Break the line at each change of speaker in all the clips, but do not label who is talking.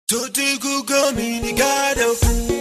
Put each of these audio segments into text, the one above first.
Tutti comunicado.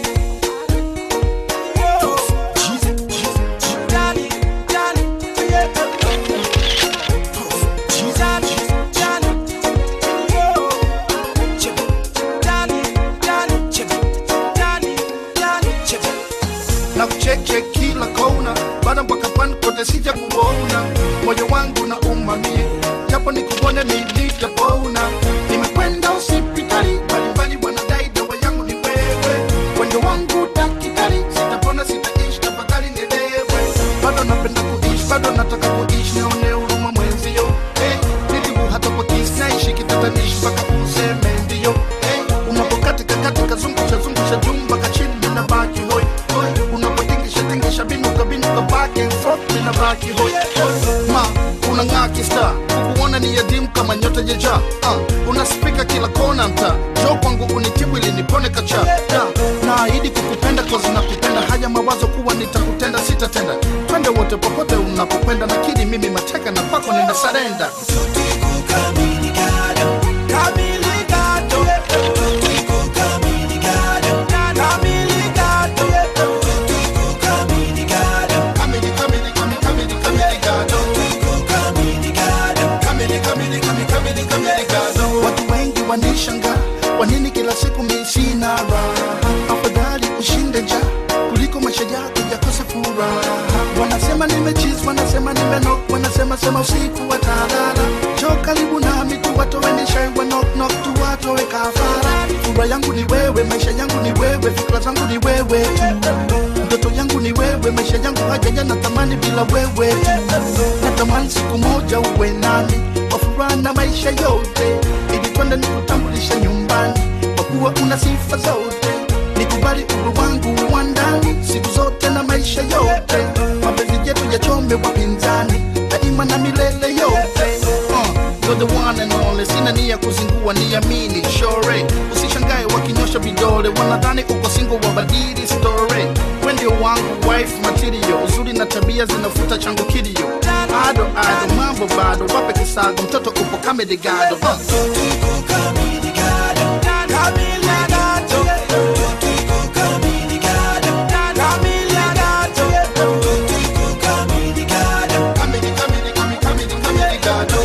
na kucheche kila kona, bada mpaka pan kote sija kuona, moyo wangu na umamie, japo nikuone nilitapona. Nimekwenda hospitali mbalimbali, wanadai dawa yangu ni wewe, wendo wangu daktari, sitapona sitaishi, tafadhali nielewe. Bado napenda kuishi, bado nataka kuishi, nione huruma mwenzio. Hey, nilibu hata kwa kisi naishi kitatanishi mpaka useme ndio. Hey, unapokatika katika zungusha zungusha jumba kachini ninabaki hoi hoi, unapotingisha tingisha binuka binuka back and forth ninabaki hoi hoi. Ma unang'aa kista kukuona ni yadimu kama nyota jeja uh, unaspika kila kona mta jo kwangu unitibu ili nipone kacha da, naahidi kukupenda kozi nakupenda haya mawazo kuwa nitakutenda sitatenda twende wote popote unapokwenda nakidi mimi mateka na kwako nina sarenda Kamili, kamili, kamili, kamili, kamili, gado. Kamili, kamili, kamili, kamili, kamili, gado. watu wengi wanishanga wanini kila siku mi sina raha afadhali ushinde nja kuliko maisha yako yakose furaha wanasema nimechiz wanasema nimenok wanasema sema usiku watalala jo karibu nami tu watowenishai wanoknok tu watowe kafara furaha yangu ni wewe maisha yangu ni wewe fikra zangu ni wewe tu ndoto yangu ni wewe maisha yangu hajaja natamani bila wewe tu natamani siku moja uwe nami kwa furaha na maisha yote ili twende nikutambulisha nyumbani kwa kuwa una sifa zote nikubali uru wangu wa ndani siku zote na maisha yote mapenzi yetu yachome wapinzani daima na milele yote uh, you're the one and only sina nia kuzingua niamini shore usishangae wakinyosha vidole wanadhani uko singo wabadili story we ndio wangu wife material uzuri na tabia zinafuta changu kilio ado ado mambo bado wape kisago mtoto upo kamedigado uh. Kamili, kamili, kamili, kamili, kamili, gado.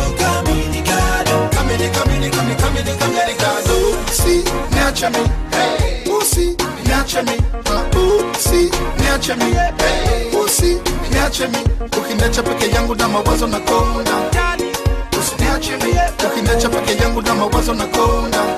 Kamili, kamili, kamili, kamili, kamili, gado. Si, niache mi. Hey. Usi, niache mi. Uh, usi, niache mi. Hey. Usi, niache mi. Ukiniacha peke yangu na mawazo na konda. Usiniache mi. Ukiniacha peke yangu na mawazo na konda.